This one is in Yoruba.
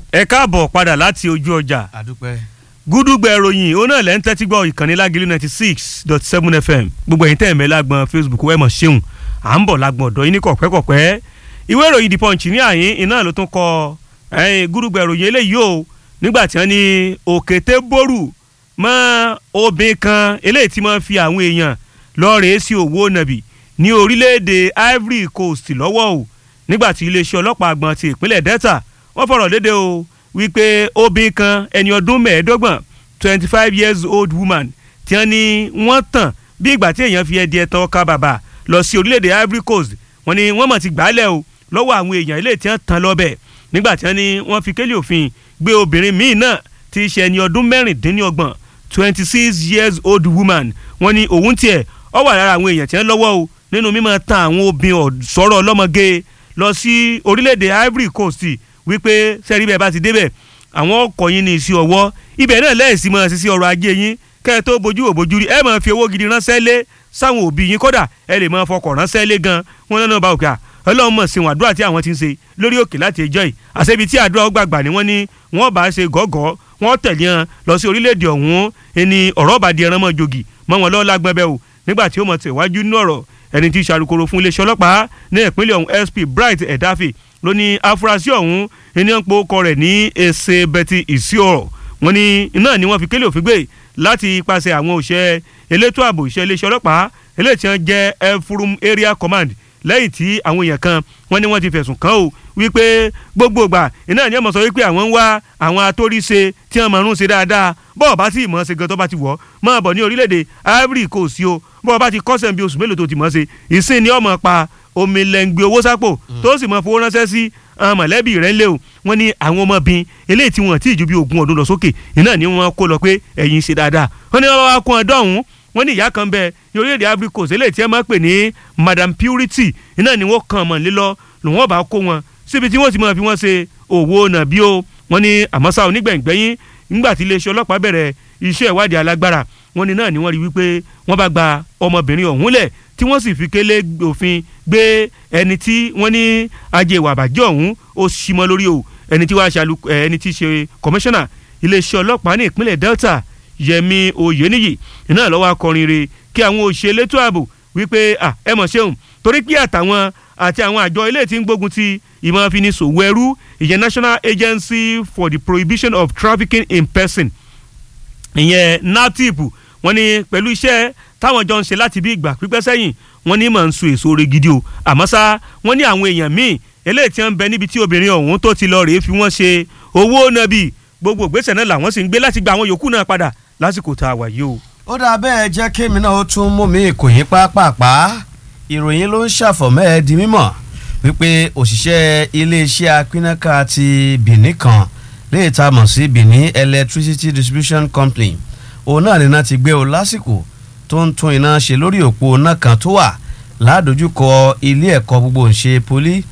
ẹ káàbọ̀ padà láti ojú ọjà àdúpẹ́. gúdúgbẹ̀ ìròyìn ó náà lẹ́ ń tẹ́tí gbọ́ ìkànnì lágìlú ninety six dot seven fm gbogbo ẹ̀yin tẹ́ ẹ̀ mẹ́ lágbọ́n facebook wẹ́ẹ̀ mọ̀ ṣeun à ń bọ̀ lágbọ́n ọ̀dọ́ yín ní kọ̀pẹ́kọ̀pẹ́ ìwé ìròyìn the punch ní àyín iná ló tún kọ gúdúgbẹ̀ ìròyìn eléyìí o nígbà tí wọ́n ní òkété bórù mọ́ obìnrin kan eléyìí tí wọ́n fi àwọn èèyàn lọ́ọ̀rẹ́ sí òwò nàbì ní orílẹ̀-èdè ivory coast lọ́wọ́ o nígbà tí iléeṣẹ́ ọlọ́pàá àgbọ̀n ti ìpínlẹ̀ delta wọ́n fọ̀rọ̀ léde o wípé obìnrin kan ẹni ọdún mẹ́ẹ̀ẹ́dọ́gbọ̀n twenty five years old woman tí wọ́n ní wọ́n tàn bí ìgbà tí èèyàn fi ẹdí ẹ̀tàn ọkà bàbà lọ sí orílẹ̀-èdè ivory coast wọ́n ní wọ́n mọ̀ ti gbàálẹ̀ o lọ́wọ́ àwọn èèyàn ilé tí wọ́n tàn lọ́bẹ̀ nígbà tí wọ́n ní wọ́n fi kélé òfin gbé obìnrin míì náà tí í ṣe ẹni ọdún mẹ́rìndínlọ́gbọ̀n twenty six years old woman wọ́n ní òun tiẹ̀ ọ wà lára àwọn èèyàn tí wọ́n lọ́wọ́ o nínú mímọ́ tan àwọn obìnrin sọ̀rọ̀ ọlọ́mọge lọ sí orílẹ̀-èdè ivory coast wípé sẹ́rí bẹ́ẹ̀ bá ti débẹ̀ àwọn ọkọ̀ yín ní ìsí ọwọ́ ibẹ̀ náà lẹ́ẹ̀sì mọ́ sí sí ọrọ̀ ajé yín kẹ́ ẹ tó bójú wò bójú rí ẹ máa fi owó gidi ránṣẹ́ lé sáwọn òbí yín kódà ẹ lè máa fọkọ̀ ránṣẹ́ lé gan wọn náà bá òkè à ọlọ́run mọ̀ sí wọn àdúrà tí àwọn ti ń ṣe lórí òkè láti ẹjọ́ yìí àṣebi tí àdúrà ó gbàgbà ni wọ́n ní wọ́n bá ṣe gọ́gọ́ wọ́n tẹ̀lé hàn lọ sí orílẹ̀-èdè ọ̀hún ẹni ọ̀rọ̀ bá di ẹran mọ́ jogi mọ́ wọn lọ́wọ́ lágbọ́n bẹ́ẹ̀ o nígbà tí ó mọ̀ tẹ̀wájú nínú ọ̀rọ̀ ẹni tí ṣàrùkòrò fún iléeṣẹ́ ọlọ́pàá ní ìpínlẹ̀ ọ̀hún sp bright edafe ló ní afurasí ọ̀hún ẹni ń po ọkọ rẹ̀ ní ẹsẹ̀ bẹ́tì ìsíọ̀rọ̀ wọn ni iná ni wọ́n fi kélé òfin gbé láti ipasẹ̀ àwọn òṣẹ́ elétò ààbò iṣẹ́ iléeṣẹ́ ọlọ́pàá eléyìí tí wọ́n jẹ́ efurum area command lẹ́yìn tí àwọn èèyàn kan wọ́n ní wọ́n ti fẹ̀sùn kàn ó wípé gbogbo ìgbà iná ni wọ́n sọ wípé àwọn ń wá àwọn atóríṣe tí wọ́n mọ̀ọ́rún ṣe dáadáa bọ́ọ̀ bá tí ìmọ̀ ṣe gan tó bá ti wọ̀ máa bọ̀ ní orílẹ̀-èdè ivory coast o bọ́ọ̀ bá ti kọ́sẹ̀ bí oṣù mélòó tó ti mọ̀ ṣe ìsìn ni ọmọ pa omi lẹ́ngbẹ́ owó sápò tó sì mọ̀ fowó ránṣẹ́ sí mọ̀lẹ́bí rẹ̀ ńlẹ̀ o wọ́n ní àwọn ọmọbìnrin eléyìí tí wọ́n ti ju bí ogún ọdún lọ sókè iná ni wọ́n kó lọ pé ẹ̀yin ṣe dáadáa wọ́n ní wọ́n wá kún ọdọ́ ọ̀hún wọ́n ní ìyá kan bẹ ní orílẹ̀-èdè Ivory Coast eléyìí tí wọ́n máa ń pè ní Madam Purity iná ni wọ́n kàn mọ̀ lílọ lòun ọba kó wọn síbi tí wọ́n ti máa fi wọ́n ṣe òwò nàbí o wọ́n ní àmọ́sá onígbẹ̀ngbẹ́yìn nígbà tí iléeṣẹ́ ọlọ́pàá bẹ̀rẹ̀ iṣẹ́ ìwádìí alágbára wọ́n ní náà ni wọ́n rí wípé wọ́n bá gba ọmọbìnrin ọ̀hún lẹ̀ tí wọ́n sì fi kélé òfin gbé ẹni tí wọ́n ní ajé ìwà àbàjẹ́ ọ̀hún ó sì mọ́ lórí o ẹni tí wàá ṣàlù ẹni tí ṣe kọmíṣánná iléeṣẹ́ ọlọ́pàá ní ìpínlẹ̀ Delta Yẹmi Oyeniyi iná lọ́wọ́ akọrin re kí àwọn òṣèlú elétò ààbò wípé ẹ mọ̀ ṣeun torí pé àtàwọn àti àwọn àjọ ilé tí ń gbógun ti ìmọ̀ àfinisòwò ẹrú ìyẹn National Agency for the Prohibition of Trafficking in Person ìyẹn natip wọ́n ní pẹ̀lú iṣẹ́ táwọn jọ ń ṣe láti bí ìgbà pípẹ́ sẹ́yìn wọ́n ní mọ̀ ń so èso re gidi o àmọ́ ṣá wọ́n ní àwọn èèyàn míì eléyìí tí wọ́n ń bẹ níbi tí obìnrin ọ̀hún tó ti lọ rèé fi wọ́n ṣe owó nàbì gbogbo ìgbésẹ̀ náà làwọn sì ń gbé láti gba àwọn yòókù náà padà lásìkò tá a wà yìí o. ó dáa bẹ́ẹ̀ jẹ́ kémi náà ó tún mú mi ìkòyín pápápá ìròyìn ló ń ṣàfọ̀mọ́ ẹ di mímọ̀ wípé òṣìṣẹ́ iléeṣẹ́ apínnáká ti Benin kan léè tá a mọ̀ sí Benin Electricity Distribution Company òun náà nínú ti gbé o lásìkò tó ń tún iná ṣe lórí òpó iná kan tó wà ládojúkọ ilé ẹ̀kọ́ gbogbo ńṣe poli